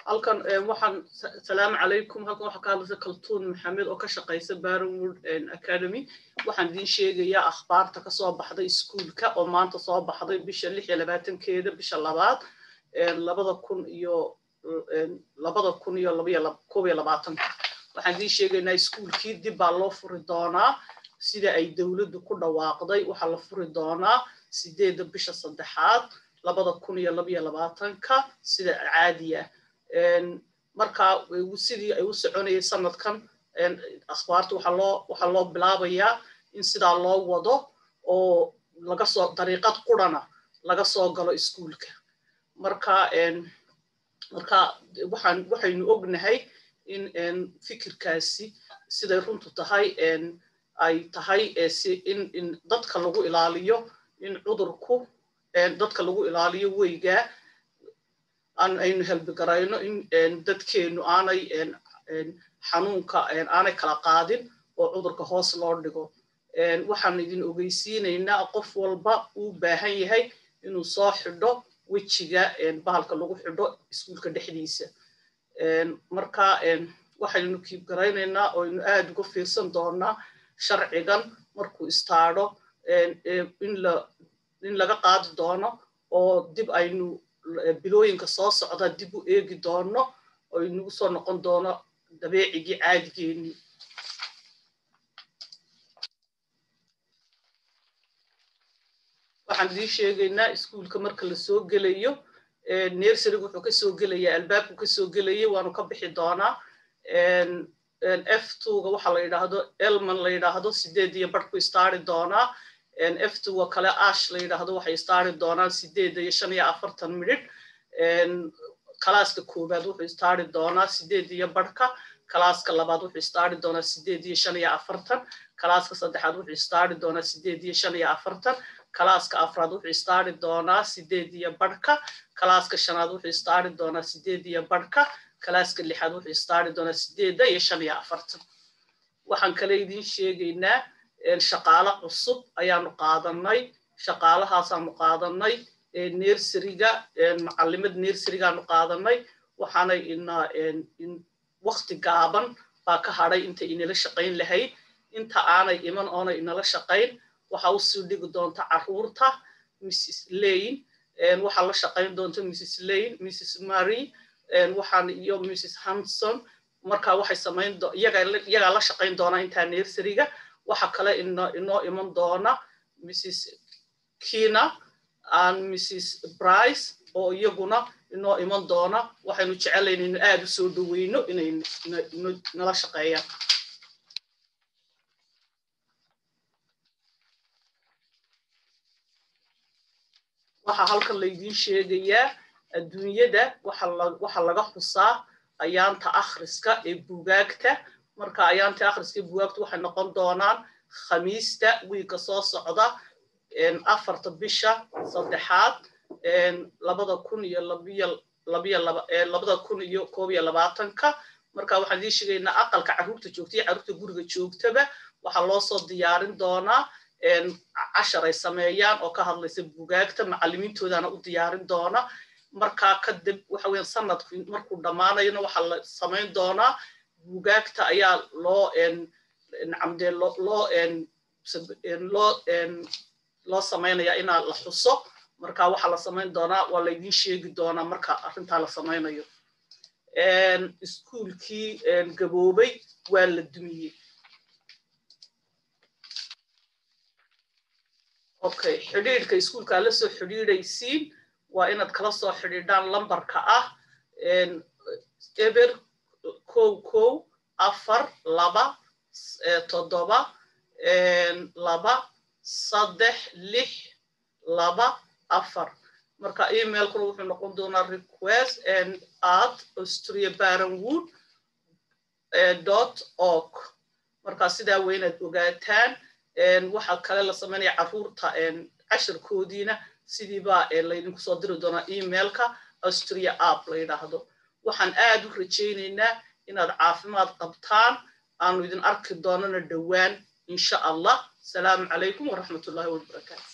halkan waxaan salaamu calaykum halkan waxaa ka hadlaysa kaltuun maxamed oo ka shaqaysa barrenwood academy waxaan idiin sheegayaa akhbaarta kasoo baxday iskuulka oo maanta soo baxday bisha lix iyo labaatankeeda bisha labaad labada kun iyo labada kun iyo koob iyo labaatanka waxaan idiin sheegaynaa iskuulkii dib baa loo furi doonaa sida ay dowladdu ku dhawaaqday waxaa la furi doonaa sideedda bisha saddexaad labada kun iyo labiyo labaatanka sida caadiya markaa sidii ay u soconayay sanadkan akhbaarta waxaa loo waxaa loo bilaabayaa in sidaa loo wado oo laga soo dariiqad qurana laga soo galo iskuulka marka marka waxaan waxaynu ognahay in fikirkaasi siday runtu tahay ay tahay in in dadka lagu ilaaliyo in cudurku dadka lagu ilaaliyo weygaa aynu helbigarayno in dadkeennu aanay xanuunka aanay kala qaadin oo cudurka hoos loo dhigo waxaan idin ogeysiinaynaa qof walba uu baahan yahay inuu soo xidho wejiga bahalka lagu xidho iskuulka dhexdiisa marka waxaynu kiibgaraynaynaa oo aynu aad uga fiirsan doonaa sharcigan markuu istaadho in laga qaadi doono oo dib aynu bilooyinka soo socda dib u eegi doono oo inagu soo noqon doono dabeecigii caadigeennii waxaan idiin sheegaynaa iskuulka marka la soo gelayo nersariga wuxuu kasoo gelayaa albaabku kasoo gelayay waanu ka bixi doonaa f twoga waxaa la yidhaahdo elman la yidhaahdo sideed iyo barhku istaari doonaa f twoga kale ash la yidhaahdo waxay istaari doonaan sideed iyo shan iyo afartan midhidh kalaaska koowaad wuxuu istaari doonaa sideed iyo barhka kalaaska labaad wuxuu istaari doonaa sideed iyo shan iyo afartan kalaaska saddexaad wuxuu istaari doonaa sideed iyo shan iyo afartan kalaaska afraad wuxuu istaari doonaa sideed iyo barhka kalaaska shanaad wuxuu istaari doonaa sideed iyo barhka kalaaska lixaad wuxuu istaari doonaa sideedda iyo shan iyo afartan waxaan kale idiin sheegaynaa shaqaalo cusub ayaanu qaadanay shaqaalahaasaanu qaadanay nersariga macalimad nersarigaanu qaadanay waxaanay inaa wakti gaaban baa ka hadhay inta inala shaqayn lahayd inta aanay iman oonay inala shaqayn waxaa usii dhigi doonta caruurta mrs lane waxaa la shaqayn doonta mrs lane mrs mary waxaan iyo mrs hanson markaa waxay samayn iyagaa la shaqayn doonaa intaa nersariga waxa kale inoo iman doona mrs kina and mrs brice oo iyaguna inoo iman doona waxaynu jecelayn inu aad u soo dhoweyno inay nala shaqeeyaan waxaa halkan laydiin sheegayaa adduunyada waxa laga xusaa ayaanta akhriska ee bugaagta marka ayaanta akhriska ee bugaagta waxay noqon doonaan khamiista wiigga soo socda afarta bisha saddexaad labada kun iyo labiyo labiyo labada kun iyo koob iyo labaatanka marka waxaan idiin sheegaynaa aqalka carruurta joogta iyo carruurta guriga joogtaba waxaa loo soo diyaarin doonaa cashar ay sameeyaan oo ka hadlaysa bugaagta macalimiintoodana u diyaarin doona markaa kadib waxa weyan sanadku markuu dhammaanayona waxaa la samayn doonaa bugaagta ayaa loo nacamdee loo loo loo samaynayaa inaa la xuso marka waxaa la samayn doonaa waa laydiin sheegi doonaa marka arrintaa la samaynayo iskuulkii gaboobay waa la dumiyey okay xidhiidhka iskuulkaa la soo xidhiidhaysiin waa inaad kala soo xidhiidhaan lambarka ah eber kow kow afar laba toddoba laba saddex lix laba afar marka emailkuna wuxuu noqon doonaa request at austria barenwood dot org marka sidaa waa inaad ogaataan waxaa kale la samaynaya carruurta cashirkoodiina sidiibaa laydinku soo diri doonaa emailka austria app la yidhaahdo waxaan aad u rajaynaynaa inaad caafimaad qabtaan aanu idin arki doonana dhowaan insha allah asalaamu calaykum waraxmat ullahi wabarakaatu